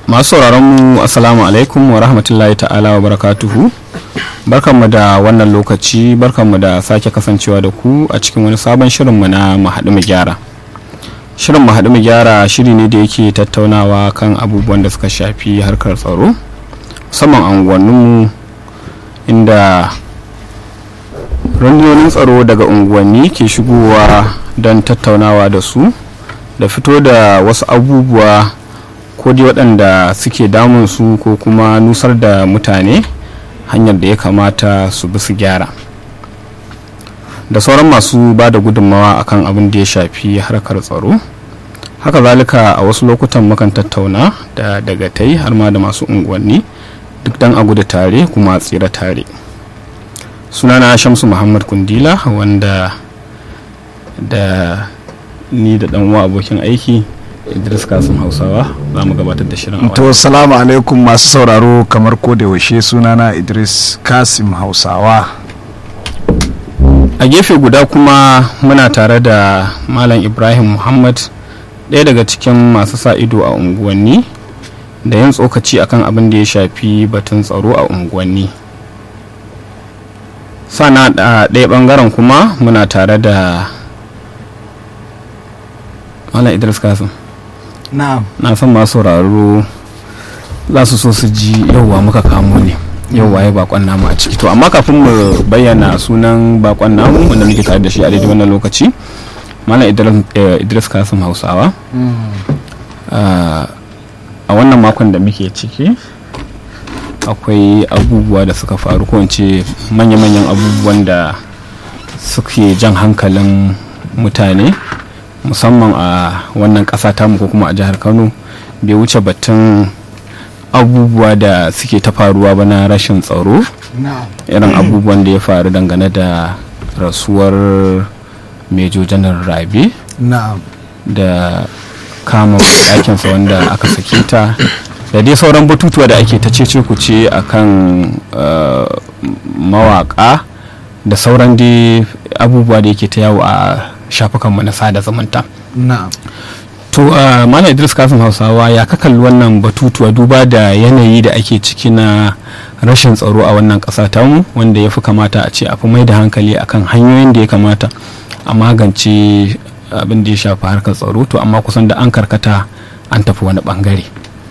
masu sauraron mu assalamu alaikum wa rahmatullahi ta'ala wa barakatuhu barkanmu da wannan lokaci barkanmu da sake kasancewa da ku a cikin wani sabon shirinmu na mu haɗu mu gyara shirin mu haɗu mu gyara shiri ne da yake tattaunawa kan abubuwan da suka shafi harkar tsaro musamman unguwanninmu inda rundunonin tsaro daga unguwanni ke shigowa don tattaunawa da su da fito da wasu abubuwa ko dai waɗanda suke damun su ko kuma nusar da mutane hanyar da ya kamata su bi su gyara da sauran masu ba da gudunmawa akan abin da ya shafi harkar tsaro haka zalika a wasu lokutan mukan tattauna da dagatai har ma da masu unguwanni duk dan a gudu tare kuma a tsira tare sunana shamsu muhammad kundila wanda da ni da dan uwa abokin aiki idris kasim hausawa za mu gabatar da shirin a to salamu alaikum masu sauraro kamar ko da yaushe sunana idris kasim hausawa a gefe guda kuma muna tare da malam ibrahim muhammad ɗaya daga cikin masu sa ido a unguwanni da yin tsokaci akan abin da ya shafi batun tsaro a unguwanni sana a ɗaya ɓangaren kuma muna tare da malam idris kasim na'am na san masu sauraro za su so su ji yauwa muka kamo ne yauwa ya bakon namu a ciki to amma kafin mu bayyana sunan bakon namu wanda muke tare da shi a daidai wannan lokaci malam idris kasim hausawa a wannan makon da muke ciki akwai abubuwa da suka faru ko ce manya-manyan abubuwan da suke jan hankalin mutane musamman a wannan ƙasa tamu ko kuma a jihar kano bai wuce batun abubuwa da suke ta faruwa ba na rashin tsaro irin abubuwan da ya faru dangane da rasuwar mejo janar rabe da kama ɗakinsa wanda aka sake ta da dai sauran batutuwa da ake ta cece kuce a kan mawaka da sauran dai abubuwa da yake ta yawo a shafukanmu na sada zumunta to mana idris kafin hausawa ya ka kalli wannan batutuwa duba da yanayi da ake ciki na rashin tsaro a wannan ƙasa tamu wanda ya fi kamata a ce a fi mai da hankali akan hanyoyin da ya kamata a magance abin da ya shafi harkar tsaro to amma kusan da an karkata an tafi wani bangare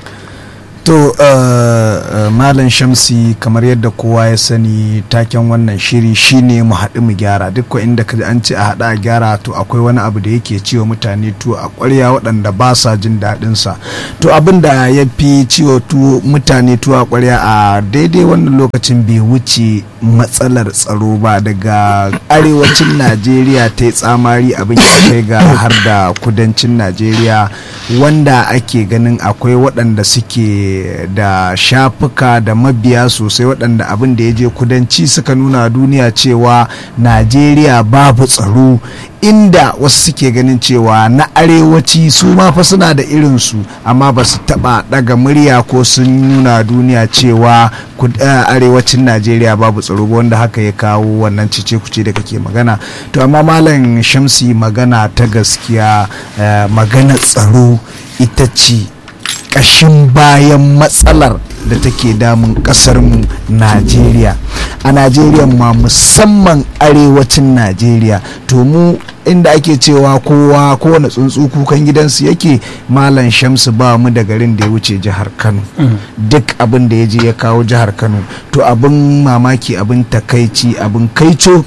to uh, uh, malam shamsi kamar yadda kowa ya sani taken wannan shiri shine mu haɗu mu gyara duk inda ka an ce a haɗa a gyara to akwai wani abu da yake ciwo mutane to a ƙwarya waɗanda ba sa jin daɗin sa to abin da ya fi ciwo tu mutane to a ƙwarya a daidai wannan lokacin bai wuce matsalar tsaro ba daga arewacin najeriya ta yi tsamari abin ya kai ga har da kudancin najeriya wanda ake ganin akwai waɗanda suke da shafuka da mabiya sosai waɗanda abin da ya je kudanci suka nuna duniya cewa najeriya babu tsaro inda wasu suke ganin cewa na arewaci su ma fa suna da irinsu amma ba su taɓa ɗaga murya ko sun nuna duniya cewa arewacin najeriya babu tsaro ba wanda haka ya kawo wannan cice kuce da kake magana to amma malam shamsi magana ta gaskiya magana tsaro ita ce ƙashin bayan matsalar da take damun ƙasarmu najeriya a najeriya ma musamman arewacin najeriya to mu inda ake cewa kowa kowane tsuntsu kukan gidansu yake malam shamsu ba mu da garin da ya wuce jihar kano duk abin da ya je ya kawo jihar kano to abin mamaki abin takaici abin kaico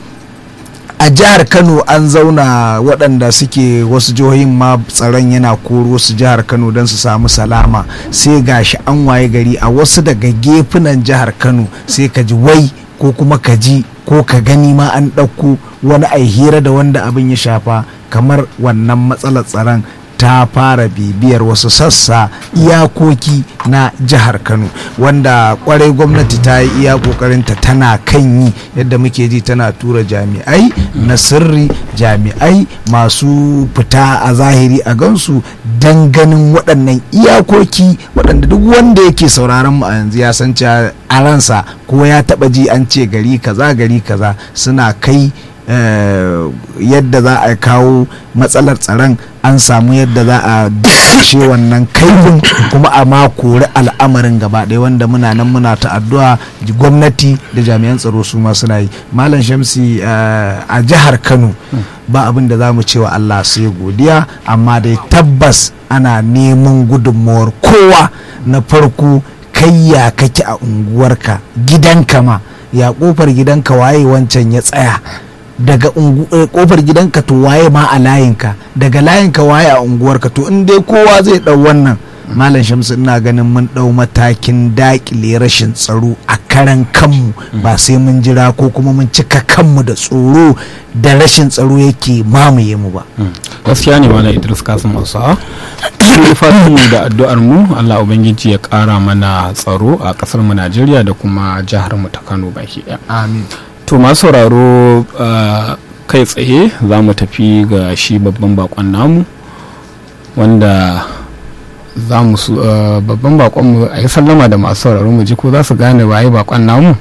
a jihar kano an zauna waɗanda suke wasu jihohin ma tsaron yana koro su jihar kano don su samu salama sai gashi an waye gari a wasu daga gefunan jihar kano sai ka ji wai ko kuma ka ji ko ka gani ma an ɗauko wani ai hira da wanda abin ya shafa kamar wannan matsalar tsaron ta fara bibiyar wasu sassa iyakoki na jihar kano wanda kwarai gwamnati ta yi iya kokarinta tana kan yi yadda muke ji tana tura jami'ai na sirri jami'ai masu fita a zahiri a gansu don ganin waɗannan iyakoki waɗanda duk wanda yake sauraron mu a yanzu ya san a ransa ko ya taɓa ji an ce gari kaza gari kaza suna kai yadda za a kawo matsalar tsaron an samu yadda za a dashe wannan kaifin kuma a ma kori al'amarin gaba ɗaya wanda muna nan muna ta addu'a gwamnati da jami'an tsaro su ma suna yi malam shamsi a jihar kano ba abin da za mu cewa allah sai godiya amma dai tabbas ana neman gudunmawar kowa na farko kai ya kake a unguwarka gidanka ma ya kofar gidanka waye wancan ya tsaya daga kofar gidanka to waye ma a layinka daga layinka waye a unguwarka to in dai kowa zai dau wannan malam shamsu ina ganin mun dau matakin dakile rashin tsaro a karan kanmu ba sai mun jira ko kuma mun cika kanmu da tsoro da rashin tsaro yake mamaye mu ba gaskiya ne malam idris kasim hausawa fatan mu da addu'ar mu allah ubangiji ya kara mana tsaro a kasar mu najeriya da kuma jihar mu ta kano baki daya amin to masu sauraro kai tsaye za mu tafi ga shi babban bakon namu wanda za mu su babban bakon mu a yi sallama da masu sauraro mu ji ko za su gane waye bakon namu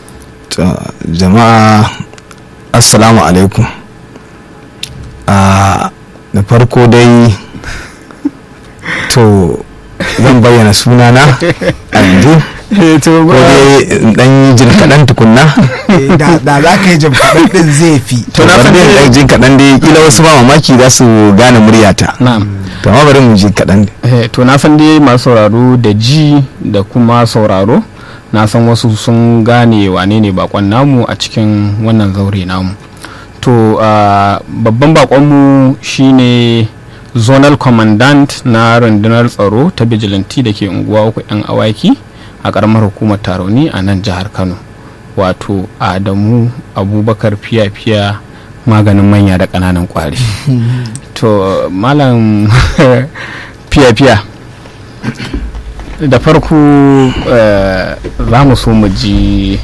jama'a assalamu alaikum da farko dai to zan bayyana sunana a yanzu ko dai dan yi jin kaɗan tukunna da za ka yi jin kaɗan ɗin zai fi to na san dai jin kaɗan dai kila wasu ba mamaki za su gane muryata na'am to amma bari mu ji kaɗan to na san dai masu sauraro da ji da kuma sauraro na san wasu sun gane wane ne bakon namu a cikin wannan zaure namu to babban bakonmu shine zonal commandant na rundunar tsaro ta vigilante da ke unguwa uku 'yan awaki a karamar hukumar taroni a nan jihar kano wato adamu abubakar fiya-fiya maganin manya da ƙananan kwari to malam fiya-fiya da farko za mu so mu ji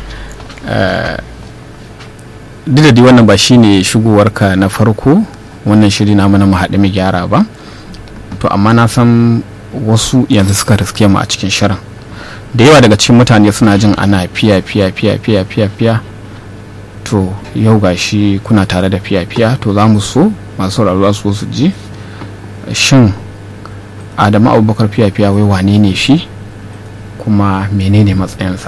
duk da wannan ba shine shigowarka na farko wannan shiri na mana mu haɗu mu gyara ba to amma na san wasu yanzu suka riske mu a cikin shirin da yawa daga cikin mutane suna jin ana fiya fiya fiya fiya fiya fiya to yau gashi kuna tare da fiya fiya to za mu so masu sauraro su su ji shin adamu abubakar fiya fiya wai wane ne shi kuma menene matsayinsa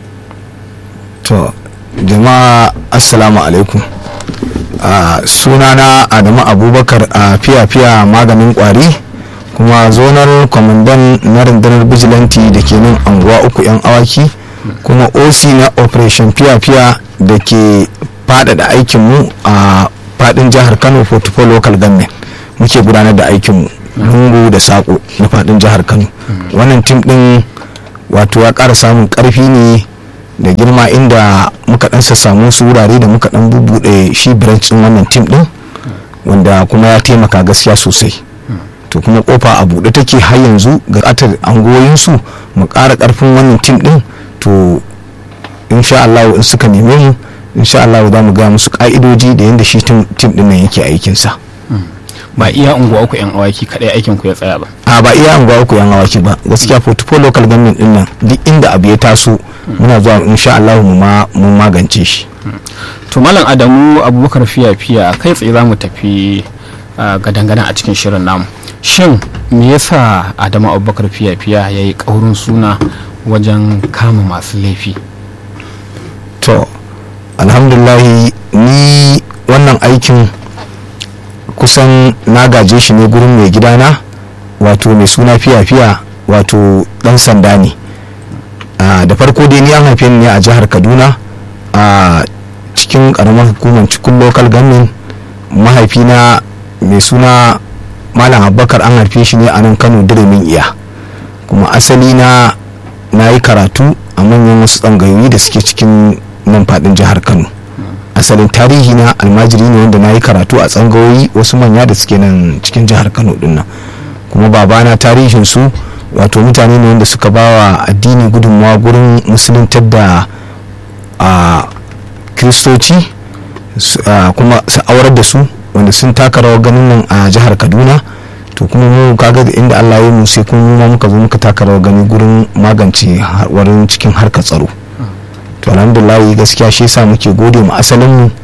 to jama'a assalamu alaikum uh, sunana adamu abubakar a uh, fiya-fiya maganin kwari kuma zonar kwamandan na rundunar bijilanti da ke nan anguwa uku 'yan awaki kuma oc na operation fiya-fiya da ke faɗaɗa aikinmu a faɗin jihar kano portfolio local government muke gudanar da aikinmu lungu da saƙo na faɗin jihar kano wannan tim ɗin wato ya ƙara samun ƙarfi ne da girma inda muka ɗan samu su wurare da muka ɗan bubuɗe shi branch ɗin wannan tim ɗin wanda kuma ya taimaka gaskiya sosai to kuma kofa a buɗe take har yanzu ga ƙatar angoyinsu mu ƙara ƙarfin wannan tim ɗin to insha Allah in suka neme mu insha Allah za mu ga musu ƙa'idoji da yadda shi tim ɗin nan yake aikinsa ba iya unguwa uku yan awaki kadai aikin ku ya tsaya ba a ba iya unguwa uku yan awaki ba gaskiya portfolio local government din nan duk inda abu ya taso muna zuwa insha Allah mu ma mun magance shi to malam Adamu Abubakar fiya fiya kai tsaye zamu tafi gadangadan a cikin shirin namu shin me yasa Adamu Abubakar fiya fiya yayi kaurin suna wajen kama masu laifi to alhamdulillah ni wannan aikin kusan na gaje shi ne gurin mai gidana wato mai suna fiya-fiya wato dan sanda ne da farko dai ni an haife ni ne a jihar kaduna a cikin karamar hukumar cikin local government mahaifina mai suna malam abubakar an haife shi ne a nan kano diremin iya kuma asali na na yi karatu a manyan wasu tsangayoyi da suke cikin nan fadin jihar kano asalin tarihi na almajiri ne wanda na yi karatu a tsangayoyi wasu manya da suke nan cikin jihar kano dinnan kuma babana tarihin su wato mutane ne wanda suka bawa addini gudunmawa gurin musuluntar da a kiristoci kuma su aurar da su wanda sun taka rawar ganin nan a jihar kaduna to kuma mu kaga da inda allah ya mu sai kuma muka zo muka taka rawar gani gurin magance warin cikin harkar tsaro to alhamdulillah gaskiya shi yasa muke gode mu asalin mu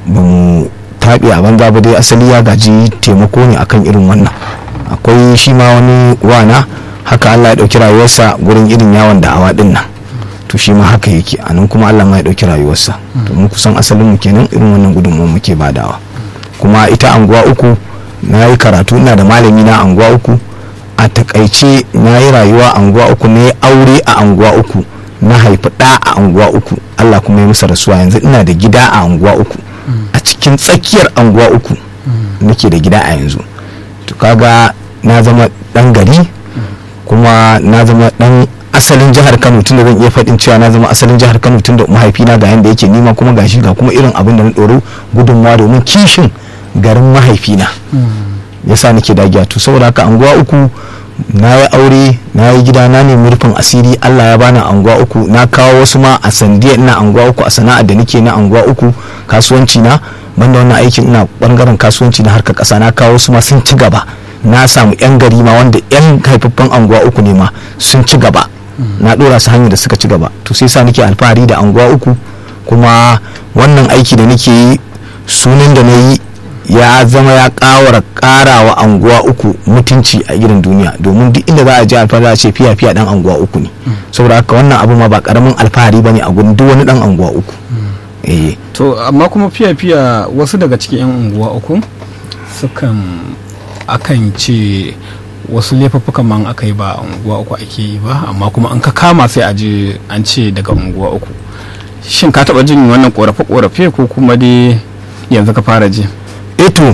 ba mu taɓe a banza ba dai asali ya gaji taimako ne akan irin wannan akwai shi ma wani wana haka allah ya ɗauki rayuwarsa gurin irin yawon da'awa ɗin nan to shi ma haka yake a nan kuma allah ma ya ɗauki rayuwarsa to mu kusan asalin mu kenan irin wannan gudunmuwa muke badawa kuma ita anguwa uku na yi karatu ina da malami na anguwa uku a takaice na yi rayuwa anguwa uku ne aure a anguwa uku na haifi ɗa a anguwa uku allah kuma ya musa rasuwa yanzu ina da gida a anguwa uku a cikin tsakiyar anguwa uku nake da gida a yanzu to kaga na zama ɗan gari kuma na zama ɗan asalin jihar kano tunda zan iya faɗin cewa na zama asalin jihar kano tunda mahaifina ga yanda yake nima kuma gashi ga kuma irin abin da na ɗoro gudunmawa domin kishin garin mahaifina yasa nake dagiya to saboda haka anguwa uku na yi aure na yi gida na nemi rufin asiri allah ya bani anguwa uku na kawo wasu ma a sandiya ina anguwa uku a sana'ar da nake na anguwa uku kasuwanci na banda wannan aikin ina bangaren kasuwanci na harkar kasa na kawo wasu ma sun ci gaba na samu yan gari ma wanda yan haifaffen anguwa uku ne ma sun ci gaba na dora su hanyar da suka ci gaba to sai sa nake alfahari da anguwa uku kuma wannan aiki da nake yi sunan da na yi ya zama ya kawara karawa anguwa uku mutunci a gidan duniya domin duk inda za a je alfahari a ce fiya fiya dan anguwa uku ne saboda haka wannan abu ma ba karamin alfahari bane a gurin duk wani dan anguwa uku eh to amma kuma fiya fiya wasu daga cikin yan unguwa uku sukan akan ce wasu laifuffukan man aka yi ba a unguwa uku ake yi ba amma kuma an ka kama sai a je an ce daga unguwa uku shin ka taba jin wannan korafe-korafe ko kuma dai yanzu ka fara ji eto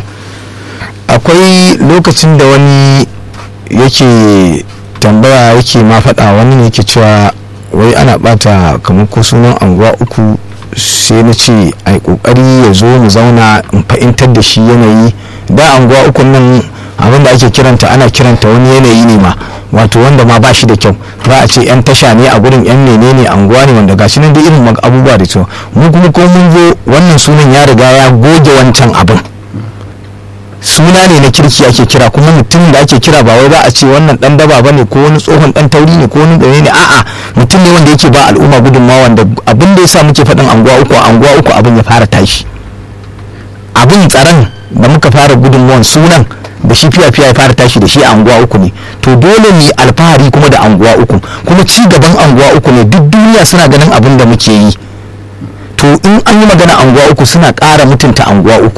akwai lokacin da wani yake tambaya yake ma faɗa wani ne yake cewa wai ana bata kamar ko sunan anguwa uku sai na ce a yi kokari ya zo mu zauna in fahimtar da shi yanayi da anguwa uku nan abin da ake kiranta ana kiranta wani yanayi ne ma wato wanda ma ba shi da kyau za a ce yan tasha ne a gurin yan menene anguwa ne wanda gashi nan da irin abubuwa da cewa mu kuma ko mun zo wannan sunan ya riga ya goge wancan abin suna ne na kirki ake kira kuma mutum da ake kira ba wai ba a ce wannan dan daba ba ne ko wani tsohon dan tauri ne ko wani gane ne a'a mutum ne wanda yake ba al'umma gudunmawa wanda abin da yasa muke faɗin anguwa uku anguwa uku abin ya fara tashi abin tsaron da muka fara gudunmawan sunan da shi fiya fiya ya fara tashi da shi a anguwa uku ne to dole mu alfahari kuma da anguwa uku kuma ci gaban anguwa uku ne duk duniya suna ganin abin da muke yi to in an yi magana anguwa uku suna ƙara mutunta anguwa uku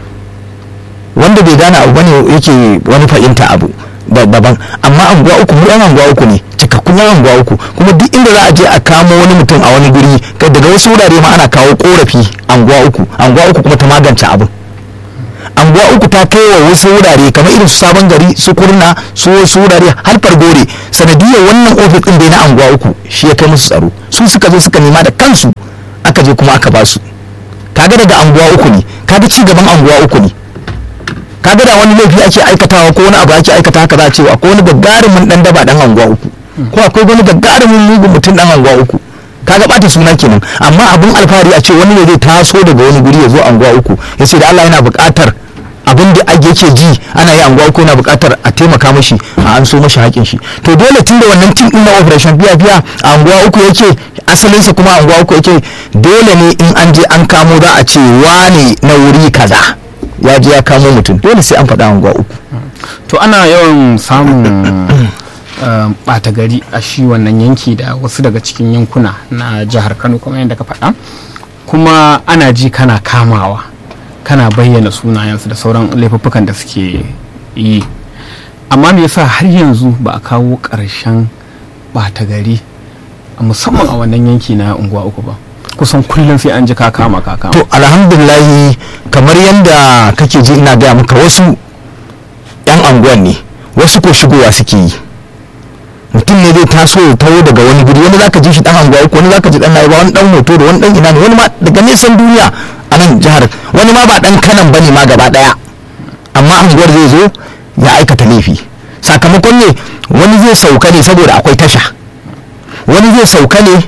wanda bai gane abu bane yake wani fahimta abu daban amma anguwa uku mu yan anguwa uku ne cikakkun yan anguwa uku kuma duk inda za a je a kamo wani mutum a wani guri daga wasu wurare ma ana kawo korafi anguwa uku anguwa uku kuma ta magance abin anguwa uku ta kai wa wasu wurare kamar irin su sabon gari su kurna su wasu wurare har fargore sanadiyar wannan ofis din bai na anguwa uku shi ya kai musu tsaro su suka zo suka nema da kansu aka je kuma aka basu kaga daga anguwa uku ne kaga ci gaban anguwa uku ne kaga da wani laifi ake aikatawa ko wani abu ake aikata haka za a ce akwai wani gagarumin dan daba dan anguwa uku ko akwai wani gagarumin mugun mutum dan anguwa uku kaga bata suna kenan amma abin alfahari a ce wani ne zai taso daga wani guri ya zo anguwa uku ya ce da Allah yana buƙatar abin da yake ji ana yi anguwa uku yana buƙatar a taimaka mashi a an so mashi haƙin shi to dole tun da wannan tim din na operation biya biya a anguwa uku yake asalinsa kuma anguwa uku yake dole ne in an je an kamo za a ce wane na wuri kaza ya je ya kamo mutum dole sai an faɗa anguwa uku to ana yawan samun ɓata gari a shi wannan yanki da wasu daga cikin yankuna na jihar kano kamar yadda ka faɗa kuma ana ji kana kamawa kana bayyana sunayensu da sauran laifuffukan da suke yi amma me yasa har yanzu ba a kawo ƙarshen ɓata gari musamman a wannan yanki na unguwa uku ba kusan kullum sai an ji ka kama ka kama to alhamdulillahi kamar yadda kake ji ina gaya maka wasu yan anguwan ne wasu ko shigowa suke yi mutum ne zai taso ya taho daga wani guri wani zaka ji shi dan anguwa uku wani zaka ji dan naiba wani dan hoto da wani dan ina ne wani ma daga nesan duniya a nan jihar wani ma ba dan kanan bane ma gaba daya amma anguwar zai zo ya aikata laifi sakamakon ne wani zai sauka ne saboda akwai tasha wani zai sauka ne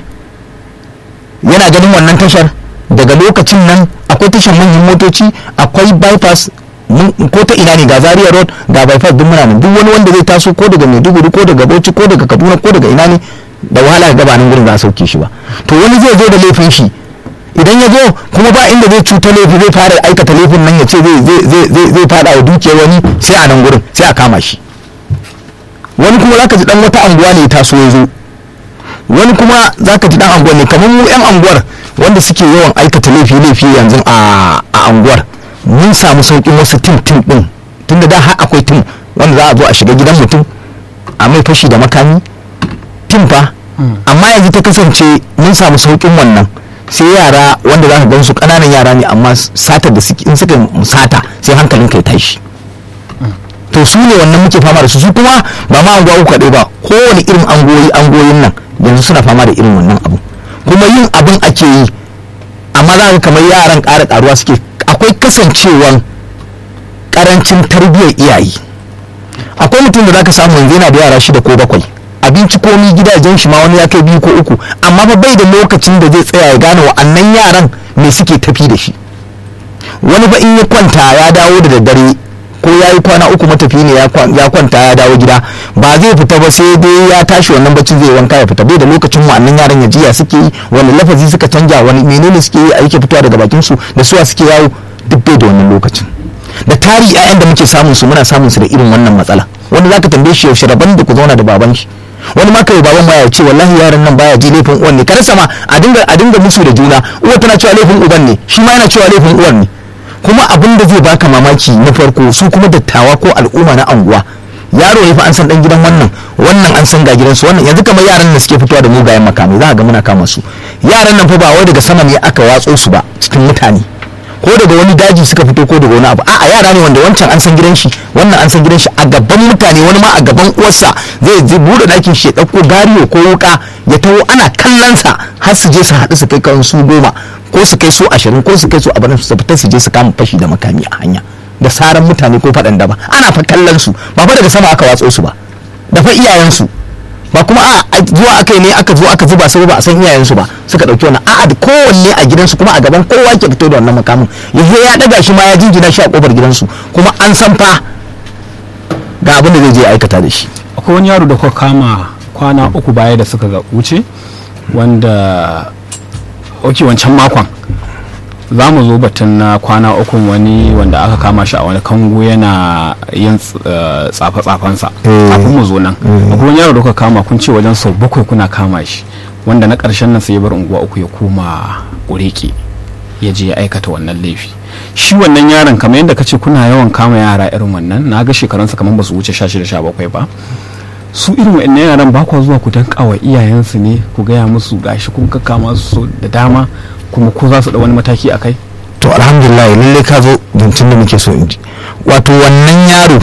yana ganin wannan tashar daga lokacin nan akwai tashar manyan motoci akwai bypass ko ta ina ne ga zaria road ga bypass duk muna nan duk wani wanda zai taso ko daga maiduguri ko daga bauchi ko daga kaduna ko daga ina ne da wahala ga gabanin gurin za a sauke shi ba to wani zai zo da laifin shi idan ya zo kuma ba inda zai cuta laifi zai fara aikata laifin nan ya ce zai fada wa dukiyar wani sai a nan gurin sai a kama shi wani kuma zaka ji dan wata anguwa ne ya taso ya zo wani kuma zaka ji dan anguwa ne kamar mu yan anguwar wanda suke yawan aikata laifi laifi yanzu a anguwar mun samu sauƙin wasu tim tim din tunda da har akwai tim wanda za a zo a shiga gidan mutum a mai fashi da makami tim fa amma yanzu ta kasance mun samu sauƙin wannan sai yara wanda za ka gan su ƙananan yara ne amma satar da suke in suka sata sai hankalin kai tashi to su ne wannan muke fama da su su kuma ba ma anguwa uku kaɗai ba kowane irin angoyi angoyin nan yanzu suna fama da irin wannan abu kuma yin abin ake yi amma za ka kamar yaran ƙara ƙaruwa suke akwai kasancewan ƙarancin tarbiyyar iyaye akwai mutum da za ka samu yanzu yana da yara shida ko bakwai abinci komi gidajen shi ma wani ya kai biyu ko uku amma ba bai da lokacin da zai tsaya ya gane wa'annan yaran me suke tafi da shi wani ba in ya kwanta ya dawo da daddare ko ya yi kwana uku matafi ne ya kwanta ya dawo gida ba zai fita ba sai dai ya tashi wannan bacin zai wanka ya fita bai da lokacin wa'annan yaran ya jiya suke yi wani lafazi suka canja wani menene suke yi a yake fitowa daga bakin su da suwa suke yawo duk bai da wannan lokacin da tari 'ya'yan da muke samun su muna samun su da irin wannan matsala wanda zaka tambaye shi yaushe rabon da ku zauna da baban shi wani ma kai baban ma ya ce wallahi yaran nan baya ji laifin uwan ne kada sama a dinga a dinga musu da juna uwa tana cewa laifin uban ne shi ma yana cewa laifin uwan ne kuma abin da zai baka mamaki na farko su kuma dattawa ko al'umma na anguwa yaro ne fa an san dan gidan wannan wannan an san ga gidansu wannan yanzu kamar yaran da suke fitowa da mugayen makamai za ga muna kama su yaran nan fa ba wai daga sama ne aka watso su ba cikin mutane ko daga wani daji suka fito ko daga wani abu a'a yara ne wanda wancan an san gidan shi wannan an san gidan shi a gaban mutane wani ma a gaban uwarsa zai zai bude dakin shi ya dauko gariyo ko wuka ya taho ana kallon sa har su je su haɗu su kai kan su goma ko su kai su ashirin ko su kai su abin su fita su je su kama fashi da makami a hanya da saran mutane ko faɗan da ba ana fa kallon su ba fa daga sama aka watso su ba da fa iyayensu ba kuma a zuwa aka yi ne aka zo aka zuba sai ba a san iyayensu ba suka dauki wannan a'a da kowanne a gidansu kuma a gaban kowa ke fito da wannan makamin yaje ya daga shi ma ya jinjina shi a kofar gidansu kuma an san fa ga abin da zai je aikata da shi akwai wani yaro da kuka kama kwana uku baya da suka wuce wanda ok wancan makon za mu zo batun na kwana uku wani wanda aka kama shi a wani kango yana yin tsafe-tsafensa kafin mu zo nan akwai wani yaro da kuka kama kun ce wajen sau bakwai kuna kama shi wanda na ƙarshen nan sai ya bar unguwa uku ya koma ƙureke ya je ya aikata wannan laifi shi wannan yaron kamar yadda ka ce kuna yawan kama yara irin wannan na ga shekarunsa kamar ba su wuce sha shida sha bakwai ba su irin wa'annan yaran ba kwa zuwa ku danka wa iyayensu ne ku gaya musu gashi kun kakkama su da dama kuma ko za su da wani mataki a kai to alhamdulillah lalle ka zo zancen da muke so in ji wato wannan yaro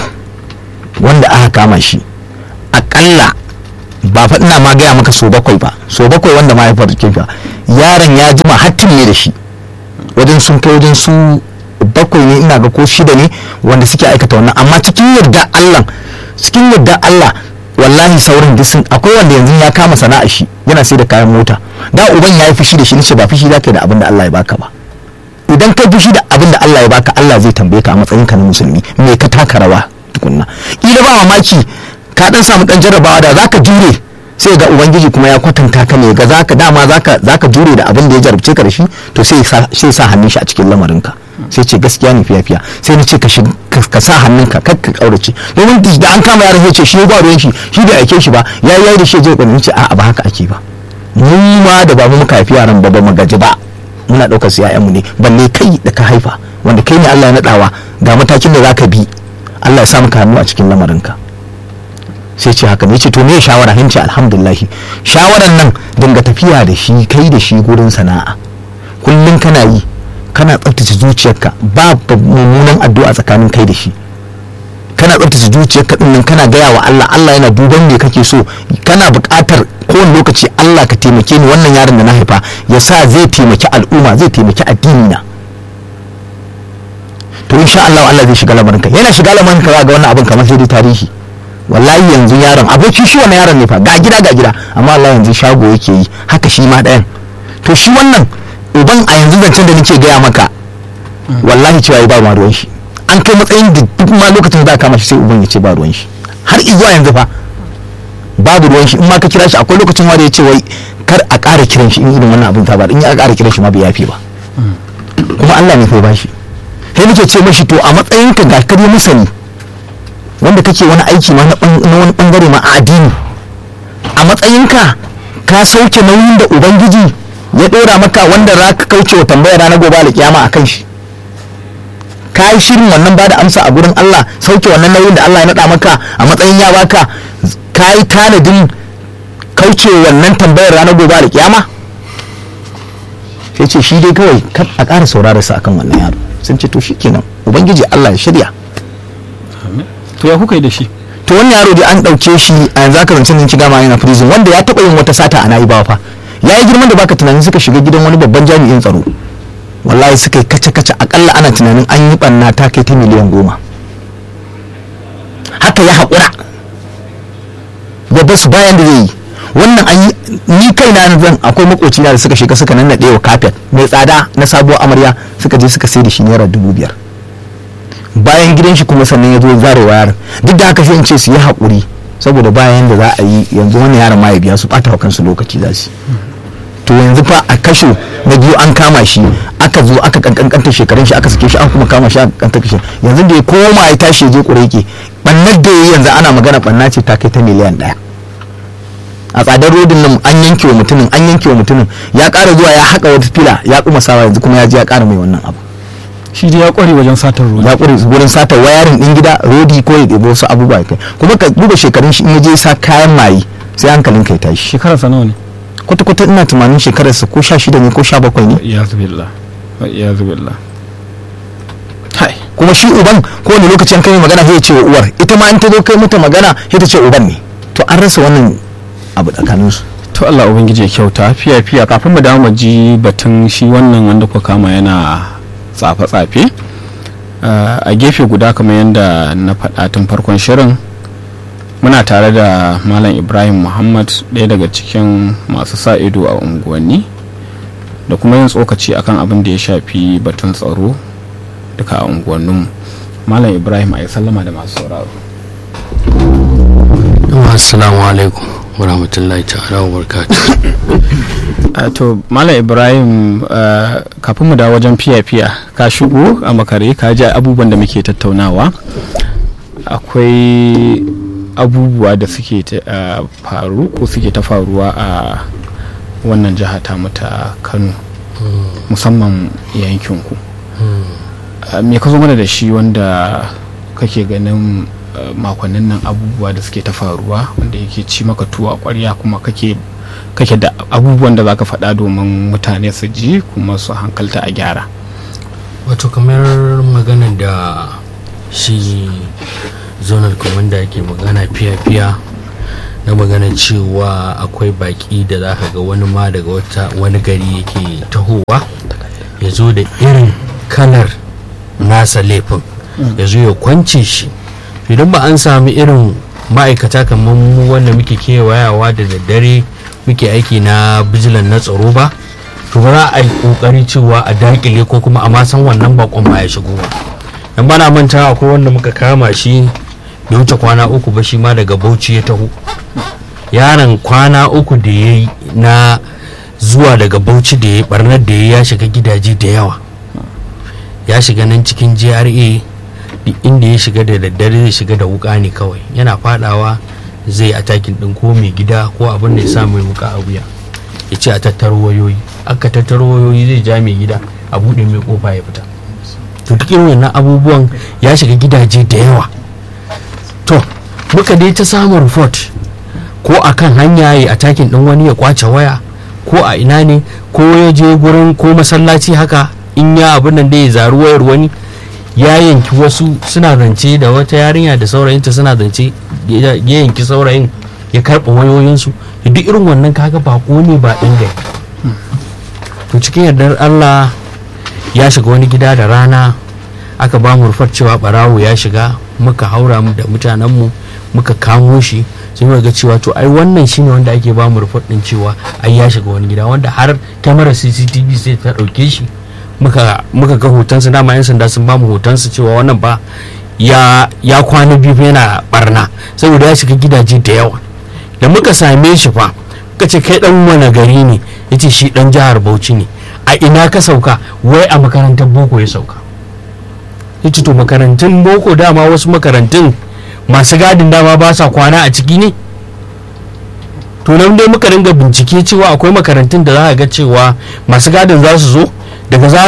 wanda aka kama shi akalla ba fa ina ma gaya maka so bakwai ba so bakwai wanda ma ya faru fa yaron ya jima hattin ne da shi wajen sun kai wajen su bakwai ne ina ga ko shida ne wanda suke aikata wannan amma cikin yarda Allah cikin yarda Allah wallahi saurin duk sun akwai wanda yanzu ya kama sana'a shi yana sai da kayan mota da uban ya yi fushi da shi nace ba fushi zaka da abin da Allah ya baka ba idan ka fushi da abin da Allah ya baka Allah zai tambaye ka a matsayin ka na musulmi me ka taka rawa tukunna kila ba mamaki ka dan samu dan jarrabawa da zaka jure sai ga ubangiji kuma ya kwatanta ka ne ga zaka dama zaka zaka jure da abin da ya jarabce ka da shi to sai sai sa hannun shi a cikin lamarin ka sai ce gaskiya ne fiya fiya sai na ce ka shi ka sa hannunka kar ka kaurace domin da an kama yaran sai ce shi ba ruwan shi shi bai aike shi ba ya yi da shi je kwanin ce a'a ba haka ake ba mu ma da babu muka haifi yaran ba ba mu gaji ba muna ɗaukar su mu ne balle kai da ka haifa wanda kai ne Allah ya naɗawa ga matakin da zaka bi Allah ya sa maka hannu a cikin lamarinka sai ce haka ne ce to me shawara hin ce alhamdulillah shawaran nan dinga tafiya da shi kai da shi gurin sana'a kullum kana yi kana tsaftace zuciyarka ba mummunan addu'a tsakanin kai da shi kana tsaftace zuciyarka din nan kana gaya wa Allah Allah yana duban me kake so kana buƙatar kowane lokaci Allah ka taimake ni wannan yaron da na haifa ya sa zai taimaki al'umma zai taimaki addini na to insha Allah Allah zai shiga lamarin ka yana shiga lamarin ka ga wannan abin kamar sai dai tarihi wallahi yanzu yaron abokin shi wannan yaron ne fa ga gida ga gida amma Allah yanzu shago yake yi haka shi ma ɗayan to shi wannan uban a yanzu zancen da nake gaya maka wallahi cewa ba ma ruwan shi an kai matsayin da duk ma lokacin za a kama shi sai uban ya ce ba ruwan shi har izuwa yanzu fa babu ruwan shi in ma ka kira shi akwai lokacin wanda ya ce wai kar a ƙara kiran shi in irin wannan abin ta ba in ya ƙara kiran shi ma bai yafe ba kuma Allah ne fa bashi sai muke ce mashi to a matsayinka ga kare masani wanda kake wani aiki ma na ban- na wani bangare ma a addini a matsayinka ka sauke nauyin da ubangiji ya dora maka wanda za ka kauce wa tambayar ranar gobe alkiyama a kan shi ka yi shirin wannan ba da amsa a gurin Allah sauke wannan nauyin da Allah ya naɗa maka a matsayin ya baka ka yi tanadin kauce wa wannan tambayar ranar gobe alkiyama sai ce shi dai kawai kar a ƙara saurara sa akan wannan yaro sun ce to shikenan ubangiji Allah ya shirya to ya kuka yi da shi to wannan yaro dai an ɗauke shi a yanzu aka zance nan ci gama yana prison wanda ya taɓa yin wata sata a na'ibawa fa ya yi girman da baka tunanin suka shiga gidan wani babban jami'in tsaro wallahi suka yi kace-kace akalla ana tunanin an yi ɓanna ta kai ta miliyan goma haka ya haƙura ya basu bayan da zai yi wannan an yi ni kai na zan akwai makoci na da suka shiga suka nannaɗe wa kafet mai tsada na sabuwar amarya suka je suka sai da shi naira dubu biyar bayan gidan shi kuma sannan ya zo zare wa yaron duk da haka sai in ce su yi haƙuri saboda bayan da za a yi yanzu wani yaron ma ya biya su ɓata wa kansu lokaci za su yi. to yanzu fa a kasho na biyu an kama shi aka zo aka kankankanta shekarun shi aka sake shi aka kuma kama shi aka kankanta shi yanzu da ya koma ya tashi ya je kureke bannar da ya yi yanzu ana magana banna ce ta kai ta miliyan ɗaya a tsadar rodin nan an yanke wa mutumin an yanke wa mutumin ya ƙara zuwa ya haƙa wata fila ya kuma sawa yanzu kuma ya je ya ƙara mai wannan abu shi dai ya kware wajen satar ruwa ya ƙure wurin sata wayarin ɗin gida rodi ko ya ɗebo wasu abubuwa ya kai kuma ka duba shekarun shi in ya je sa kayan maye sai hankalin kai tashi shekararsa nawa ne kwata-kwata ina tunanin shekararsa ko sha shida ne ko sha bakwai ne ya zubillah ya zubillah hai kuma shi uban kowane lokaci an kai mai magana sai ya ce wa uwar ita ma in ta zo kai mata magana sai ta ce uban ne to an rasa wannan abu tsakanin su to Allah ubangiji ya kyauta fiya fiya kafin mu dawo mu ji batun shi wannan wanda kuka kama yana tsafe tsafe a gefe guda kamar yadda na faɗa tun farkon shirin muna tare da malam ibrahim muhammad ɗaya daga cikin masu sa ido a unguwanni da kuma yin tsokaci akan abin da ya shafi batun tsaro duka a unguwanninmu malam ibrahim a yi sallama da masu sauraro assalamu alaikum warahmatullahi ta'ala wa barakatuh Uh, to malam ibrahim uh, kafin mu da wajen fiya-fiya ka shigo a makare ka ji abubuwan da muke tattaunawa akwai abubuwa da suke ta uh, faru ko suke ta faruwa a wannan jiha ta ta kano musamman yankinku uh, me ka zo mana da shi wanda kake ganin uh, makonnin nan abubuwa da suke ta faruwa wanda yake ci maka tuwa kwarya kuma kake kake da abubuwan da zaka faɗa domin mutane su ji kuma su hankalta a gyara wato kamar magana da shi zonal commander yake magana fiya-fiya na magana cewa akwai baki da za ka ga wani ma daga wata wani gari yake tahowa ya zo da irin kalar nasa laifin ya zo ya kwance shi idan ba an sami irin ma'aikata kamar mu wanda muke kewayawa da daddare muke aiki na bijilan na tsaro ba to ba za a yi kokari cewa a dakile ko kuma a ma san wannan bakon ma ya shigo ba dan bana manta akwai wanda muka kama shi bai wuce kwana uku ba shi ma daga bauchi ya taho yaron kwana uku da ya yi na zuwa daga bauchi da ya barnar da ya shiga gidaje da yawa ya shiga nan cikin gra duk inda ya shiga da daddare zai shiga da wuka ne kawai yana fadawa zai atakin din ko mai gida ko abin da ya sa mai wuka a wuya ya ce a tattaro wayoyi aka tattaro wayoyi zai ja mai gida a buɗe mai kofa ya fita to duk irin wannan abubuwan ya shiga gidaje da yawa to muka dai ta samun report ko a kan hanya ya atakin din wani ya kwace waya ko a ina ne ko ya je gurin ko masallaci haka in ya abin nan da ya zaru wayar wani ya yanki wasu suna zance da wata yarinya da saurayinta suna zance ya yanki saurayin ya karɓa wayoyinsu duk irin wannan kaga bako ne ba ɗin gari to cikin yardar allah ya shiga wani gida da rana aka ba mu rufar cewa barawo ya shiga muka haura mu da mutanenmu muka kamo shi sai muka ga cewa to ai wannan shine wanda ake ba mu rufar din cewa ai ya shiga wani gida wanda har kyamarar cctv sai ta ɗauke shi muka muka ga hotonsa dama yan sanda sun bamu hotonsa cewa wannan ba ya ya kwana biyu yana barna saboda ya shiga gidaje da yawa da muka same shi fa muka ce kai dan wani gari ne yace shi dan jihar Bauchi ne a ina ka sauka wai a makarantar boko ya sauka ya ce to makarantun boko dama wasu makarantun masu gadin dama ba sa kwana a ciki ne to nan dai muka dinga bincike cewa akwai makarantun da za a ga cewa masu gadin za su zo daga za